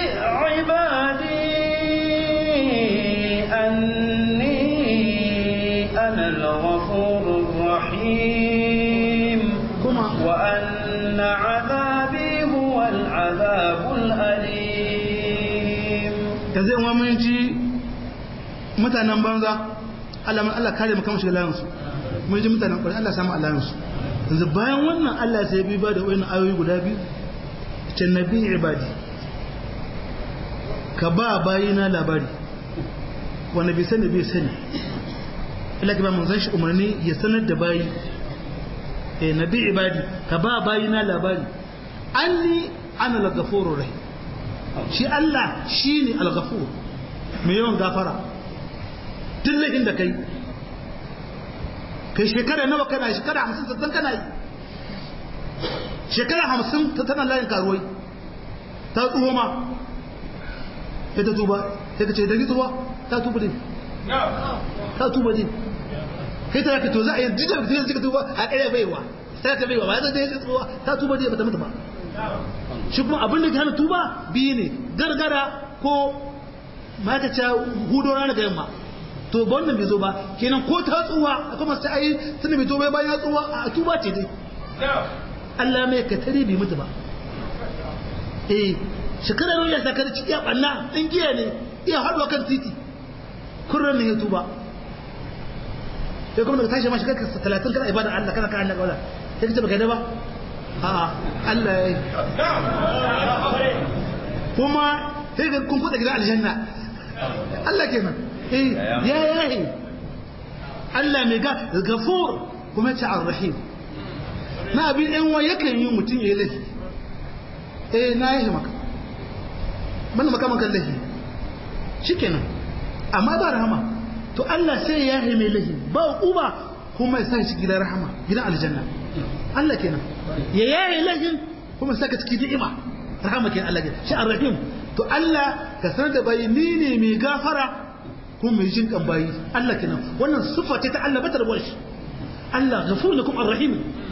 ibadi anni ana al-ghafurur rahim kuma wa anna azabi huwa al-azabul alim yanzu yan mun ji mutanen banza Allah Allah kare mu kama shiga layansu mun ji mutanen kwarai Allah samu alayansu yanzu bayan wannan Allah sai bi ba da wani ayoyi guda biyu ce nabi ibadi ka ba bayina labari wanda bai sani bai sani ila ka ba mun zan shi umarni ya sanar da bayi eh nabi ibadi ka ba bayina labari anni ana al-ghafurur rahim shi Allah shine al-ghafur mai yawan gafara dillahin da kai kai shekara nawa kana shekara hamsin sattan kana yi shekara hamsin ta tana layin karuwai ta tsuho ma ya ta tuba ya ka ce da tuba ta tuba ne ta tuba ne kai ta yaka to za a yi jijiyar da zai tuba a ɗaya baiwa sai ta baiwa ba ya zai zai tuba ta tuba ne ba ta mutu ba shi kuma abin da ke hana tuba biyu ne gargara ko ma'aikaca hudo rana ga yamma to ba wannan bai zo ba kenan ko ta tsuwa akwai masu ayi tunda bai zo bai bayan ya tsuwa a tuba ce dai Allah mai ka tare bai mutu ba eh shekara yau ya saka da ciki ya banna din giya ne iya haɗuwa kan titi kurran ne ya tuba sai kuma daga tashi ma shekara talatin kana ibada Allah kana kan Allah wala sai kace baka da ba a Allah ya yi kuma sai ga kun kuɗa gidan aljanna Allah kenan eh ya yahi Allah mai ga gafur kuma ta arrahim na abin ɗan wa yakan yi mutum ya yi laifi eh na yi maka bana maka maka laifi shikenan amma ba rahama to Allah sai ya yi mai laifi ba uba kuma ya sa shi gidan rahama gidan aljanna Allah kenan ya yayi laifin kuma saka cikin ni'ima rahama kenan Allah kenan shi arrahim to Allah ka sanar da bayi ni ne mai gafara kuma mai jin kan bayi Allah kenan wannan sifa ce ta Allah batar shi Allah ghafur lakum arrahim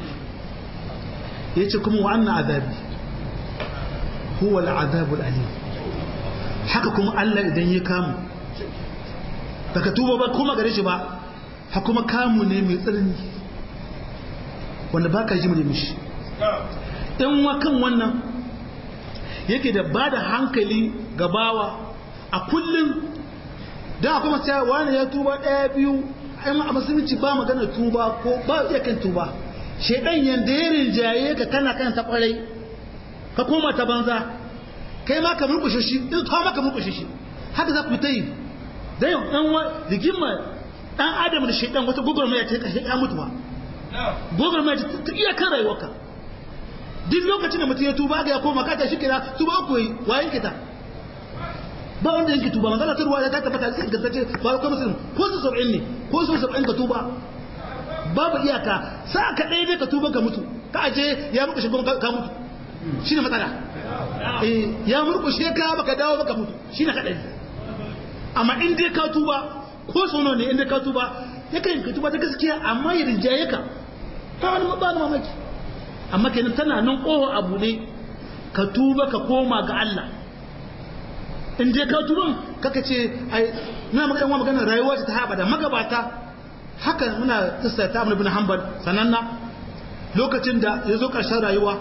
yace kuma wa anna azabi huwa al'azab al'alim haka kuma Allah idan ya kamu baka tuba ba kuma gare shi ba ha kuma kamu ne mai tsanani wanda baka ji mu mishi dan wakan wannan yake da bada hankali ga bawa a kullum da kuma sai wani ya tuba daya biyu ai a musulunci ba magana tuba ko ba iya kan tuba shedan yanda ya rinjaye ka kana kan ta kwarai ka koma ta banza kai ma ka murkushe shi in ka ma ka murkushe shi haka za ku ta yi da yau dan wa rigima dan adam da shaidan wata gugurmaya ta kashe ya mutu ba gugurmaya ta iya kan rayuwarka duk lokacin da mutum ya tuba ga ya koma ka ta shi kira tuba ku yi wayan kita ba wanda yanke tuba magana ta ruwa ta tabbata sai ga sace ba ko musulmi ko su sab'in ne ko su sab'in ka tuba babu iyaka sa ka ɗaya ne ka tuba ka mutu ka aje ya muku shi ka mutu shine matsala eh ya murkushe ka baka dawo baka mutu shine kadai amma in dai ka tuba ko sono ne in dai ka tuba yakan ka tuba ta gaskiya amma ya rinjaye ka ta wani ba ni mamaki amma kenan tana nan ƙoho abu ne ka tuba ka koma ga Allah in dai ka tuban kaka ce ai muna magana wa magana rayuwa ta haɓa da magabata haka muna tsaya ta ibn hanbal sananna lokacin da ya zo ƙarshen rayuwa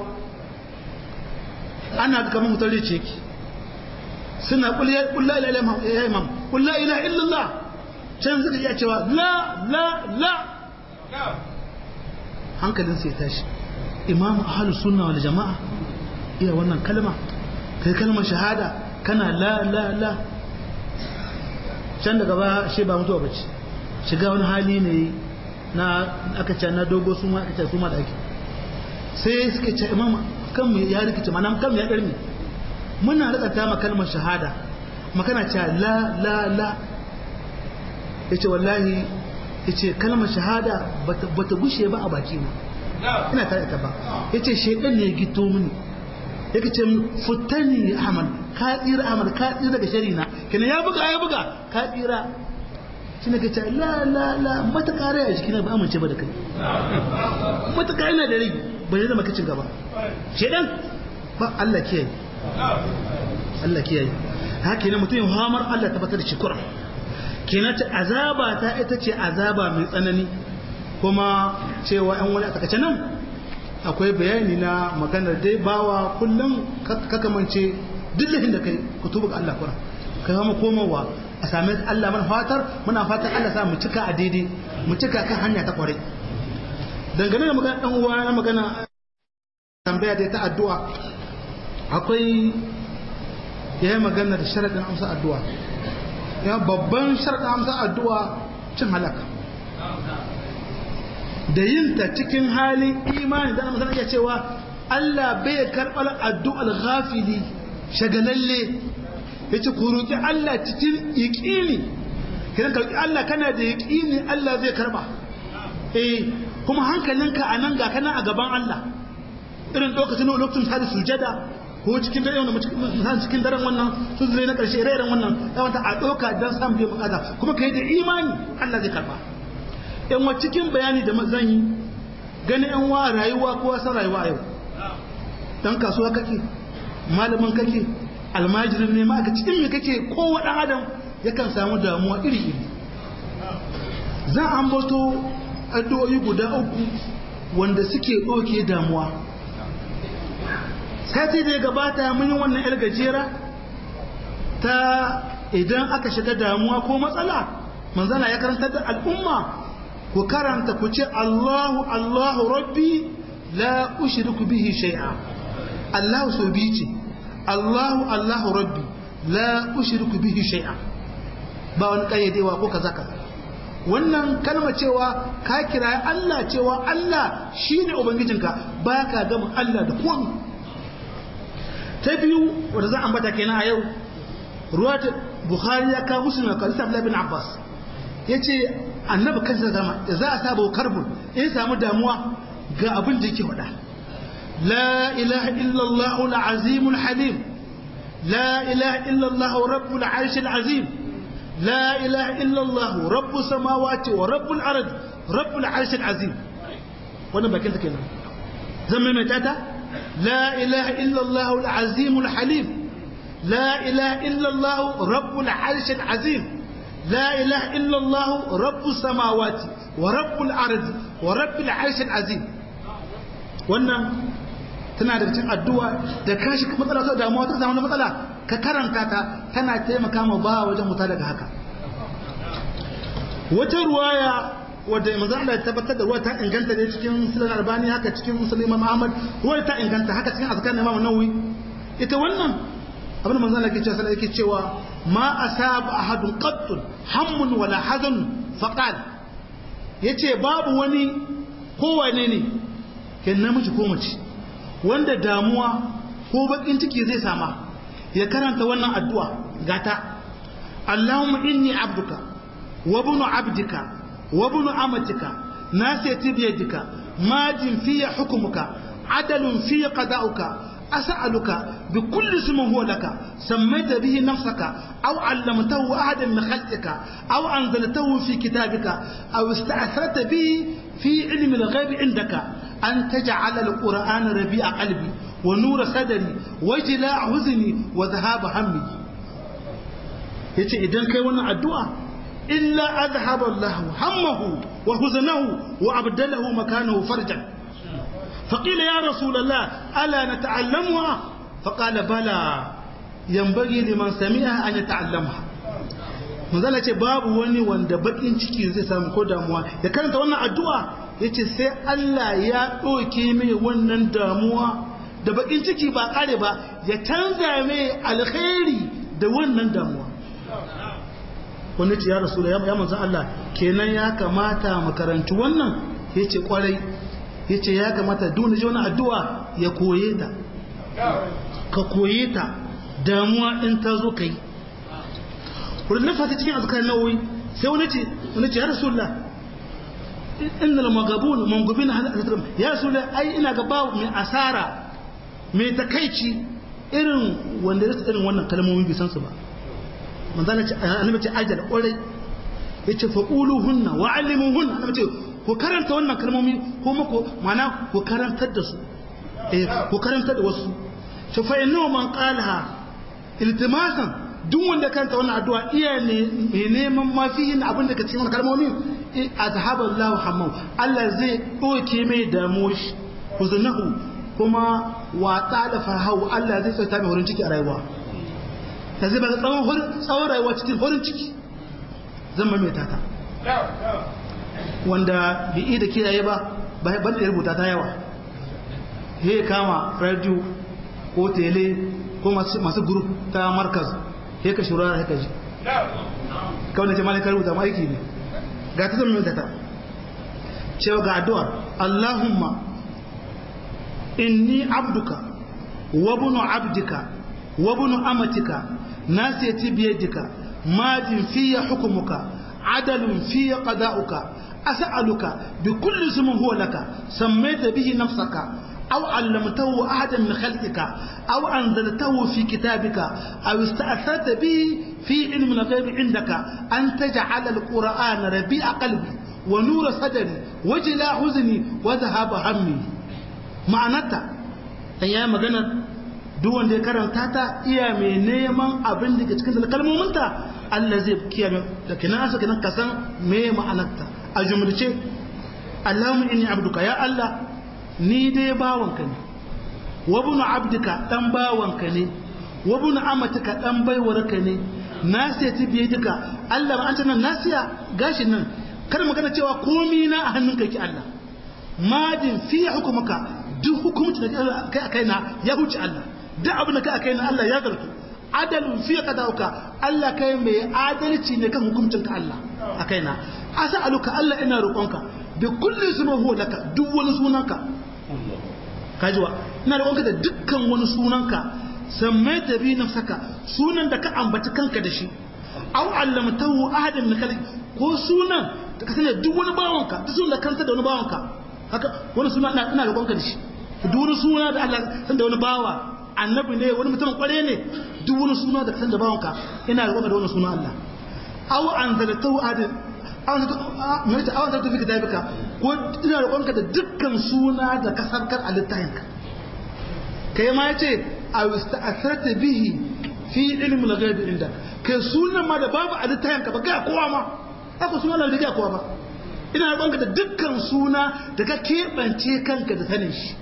ana ga kamar mutar ce ki suna kulla ila ya imam kulla ila illallah can suka iya cewa la la la hankalin sai tashi imamu ahlus sunna wal jama'a iya wannan kalma kai kalmar shahada kana la la la can daga ba shi ba mutuwa bace shiga wani hali ne na aka ce na dogo su ma aka ce su ma da ake sai suka ce imam kan mu ya rikice mana kan mu ya darme muna rikata ma kalmar shahada makana ce la la la yace wallahi yace kalmar shahada bata bata gushe ba a baki na ina tare ta ba yace shedan ne ya gito mini yake ce futani ahmad ka tsira ahmad ka tsira daga shari na kenan ya buga ya buga ka tsira shi ne kace la la la mata kare a jikina ba amince ba da kai mata kare na da rai ba zai zama kacin gaba shedan ba Allah kiyaye Allah kiyaye haka ne mutum hamar Allah tabbatar da shukura kenan ta azaba ta ita ce azaba mai tsanani kuma cewa yan wani a takace nan akwai bayani na maganar dai bawa kullum kakamance dillahin da kai ku tuba ga Allah kura kai kuma komowa a same Allah mana fatar muna fatan Allah sa mu cika a daidai mu cika kan hanya ta kware dangane da magana dan uwa na magana tambaya dai ta addu'a akwai yayin magana da sharadin amsa addu'a ya babban sharadin amsa addu'a cin halaka da yin ta cikin halin imani da mutum iya cewa Allah bai karɓar addu'ar ghafili shagalalle ya ce ku roƙi Allah cikin yaƙini kiran karɓi Allah kana da yaƙini Allah zai karɓa eh kuma hankalinka a nan ga kana a gaban Allah irin lokacin lokacin hada sujada ko cikin dare wannan cikin daren wannan su zure na ƙarshe ire-iren wannan ya wata a ɗauka don samun biyan bukata kuma ka yi da imani Allah zai karɓa yan wa cikin bayani da zan yi gani yan wa rayuwa ko wasan rayuwa yau dan kasuwa kake malamin kake almajirin ne ma aka cikin me kake kowa dan adam yakan samu damuwa iri iri zan ambato addu'o'i guda uku wanda suke ɗauke damuwa sati da ya gabata mun yi wannan yar gajera ta idan aka shiga damuwa ko matsala manzana ya karantar da al'umma ku karanta ku ce Allahu Allahu Rabbi la ushriku bihi shay'a Allahu so bi ce Allahu Allahu Rabbi la ushriku bihi shay'a ba wani kayyadewa ko kaza kaza wannan kalma cewa ka kira Allah cewa Allah shine ubangijinka ba ka gama Allah da komai ta biyu wanda za a ambata kenan a yau ruwa Bukhari ya kawo musulun ka Abdullah bin Abbas yace annabi kansa zama da za a saba karbun in samu damuwa ga abin da yake faɗa la ilaha illallah al-azim al-halim la ilaha illallah rabbul arsh al-azim la ilaha illallah rabbus samawati wa rabbul ard rabbul arsh al-azim wannan bakin ta kenan zan mai tata la ilaha illallah al-azim al-halim la ilaha illallah rabbul arsh al-azim لا إله إلا الله رب السماوات ورب الأرض ورب العرش العظيم wannan tana da cikin addu'a da ka shi matsala ta damuwa ta samu matsala ka karanta ta tana taimaka ma ba wajen muta daga haka wata ruwaya wadda manzo Allah ya tabbatar da ruwa ta inganta ne cikin sunan albani haka cikin musulmi imam ahmad ruwa ta inganta haka cikin azkar imam nawawi ita wannan abin manzo Allah yake cewa sai yake cewa ma asaba ahadun qattun hammun wala hazan faqal yace babu wani kowane ne ke namiji ko mace wanda damuwa ko bakin ciki zai sama ya karanta wannan addu'a gata Allahumma inni abduka wa ibnu abdika wa ibnu amatika nasiyati biyadika majin fiya hukumuka adalun fiya qada'uka أسألك بكل اسم هو لك سميت به نفسك أو علمته أحدا من خلقك أو أنزلته في كتابك أو استأثرت به في علم الغيب عندك أن تجعل القرآن ربيع قلبي ونور صدري وجلاء حزني وذهاب همي yace idan kai wannan addu'a illa azhaba Allah hammahu wa huznahu wa abdalahu makanahu farjan فقيل يا رسول الله ألا نتعلمها فقال بلى ينبغي لمن سمعها أن يتعلمها manzala ce babu wani wanda bakin ciki zai samu ko damuwa ya karanta wannan addu'a ya ce sai Allah ya ɗauke mai wannan damuwa da bakin ciki ba ƙare ba ya canza mai alkhairi da wannan damuwa wani ce ya rasu da ya manzan Allah kenan ya kamata makarantu wannan ya ce kwarai ya ce ya kamata duna ji wani addu'a ya koye ta ka koye ta damuwa in ta zo ka yi wurin nafa ta cikin azkar nauyi sai wani ce wani ce ya rasulullah inna la magabun mangubin halittar ya rasulullah ai ina ga ba mai asara mai takaici irin wanda ya irin wannan kalmomi bisan su ba manzana ce annabi ce ajal kwarai yace faquluhunna wa'allimuhunna annabi ce ku karanta wannan kalmomi ko muku mana ku karantar da su eh ku karantar da wasu to fa inna man qalaha iltimasan duk wanda karanta wannan addu'a iya ne mai neman mafihin abin da ka cikin kalmomi azhaba Allahu hammu Allah zai doke mai damuwa shi huzunahu kuma wa ta'ala farhahu Allah zai sauta mai horin ciki a rayuwa ta zai baka tsawon tsawon rayuwa cikin horin ciki zan mai tata wanda bi'i da kiyaye ba ban da rubuta ta yawa he kama radio ko tele ko masu group ta markaz he ka shurara he ka ji kawai da jama'a ka rubuta ma aiki ne ga ta zama ta cewa ga addu'ar Allahumma inni abduka wa bunu abdika wa bunu amatika nasiyati biyadika majin fiya hukumuka adalun fiya qada'uka أسألك بكل اسم هو لك سميت به نفسك أو علمته أحدا من خلقك أو أنزلته في كتابك أو استأثرت به في علم الغيب عندك أن تجعل القرآن ربيع قلبي ونور صدري وجلاء حزني وذهاب همي معناتها أيام مغنى duk wanda ya karanta ta iya mai neman abin da ke cikin kalmominta Allah zai kiyaye da kinan asa kinan kasan me ma'anarta a jumlace Allahumma inni abduka ya Allah ni dai bawanka ne wa bunu abdika dan bawanka ne wa bunu amatika dan baiwarka ne nasiyati biye duka Allah ba an tana nasiya gashin nan kar magana cewa komi na a hannunka yake Allah madin fi hukumuka duk hukumci da kai a kaina ya huce Allah duk abin da kai a kaina Allah ya zartu adalun fi qadauka Allah kai mai adalci ne kan hukuncinka Allah a kaina as'aluka Allah ina roƙonka bi kulli ismin huwa laka duk wani sunanka kajiwa ina roƙonka da dukkan wani sunanka sammai da bi nafsaka sunan da ka ambaci kanka da shi aw allamtahu ahadan min khalq ko sunan da ka sani duk wani bawanka duk sunan da kanta da wani bawanka haka wani suna ina ina roƙonka da shi duk wani suna da Allah san da wani bawa annabi ne wani mutum kware ne duk wani suna da san da bawanka ina roƙonka da wani suna Allah aw anzaltahu ahadan mai ta awon tafi ka tafi ka ko ina roƙonka da dukkan suna da kasarkar a littafinka kai ma ya ce a wista'asarta bihi fi ilimin lagaibi inda kai sunan ma da babu a littafinka ba gaya kowa ma haka suna da gaya kowa ba ina roƙonka da dukkan suna da ka keɓance kanka da sanin shi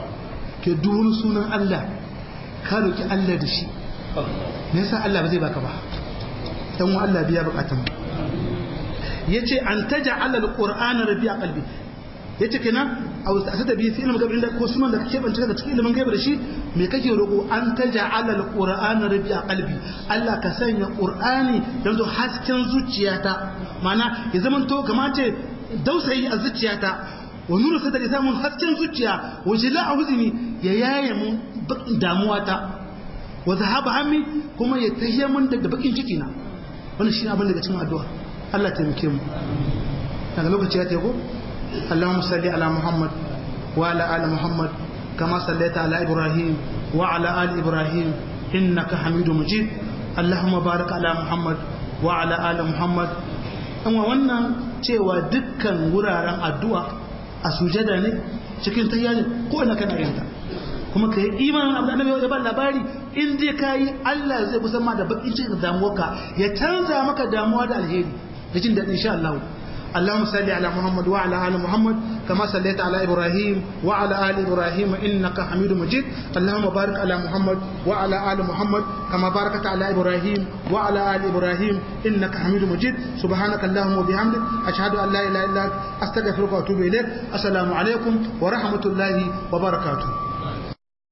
ke duwun sunan Allah ka roƙi Allah da shi me yasa Allah ba zai baka ba dan wa Allah biya bukatun mu yace an taj'ala alqur'ana rabi'a qalbi yace kenan a wasu da biyu fi ilimin gaibi inda ko sunan da kake bance daga cikin ilimin gaibi da shi me kake roƙo an taja'ala alqur'ana rabi'a qalbi Allah ka sanya qur'ani dan zo hasken zuciyata mana ya zaman to kamace dausayi a zuciyata wa nuru sadar ya samun hasken zuciya wa jila a huzini ya yaye mun damuwata wa zahaba hammi kuma ya tahiya mun daga bakin ciki na wannan shi abin daga cikin addu'a Allah ta taimake mu daga lokaci ya teko Allahumma salli ala Muhammad wa ala ali Muhammad kama sallaita ala Ibrahim wa ala ali Ibrahim innaka Hamidum Majid Allahumma barik ala Muhammad wa ala ali Muhammad amma wannan cewa dukkan wuraren addu'a a sujada ne cikin tayya ne ko ina kana yin ta kuma kai imanin abu da annabi ya ba labari in dai kai Allah zai kusan ma da bakin cikin damuwarka ya canza maka damuwa da alheri da jin daɗi insha Allah اللهم صل على محمد وعلى ال محمد كما صليت على ابراهيم وعلى ال ابراهيم انك حميد مجيد اللهم بارك على محمد وعلى ال محمد كما باركت على ابراهيم وعلى ال ابراهيم انك حميد مجيد سبحانك اللهم وبحمدك اشهد ان لا اله الا انت استغفرك واتوب اليك السلام عليكم ورحمه الله وبركاته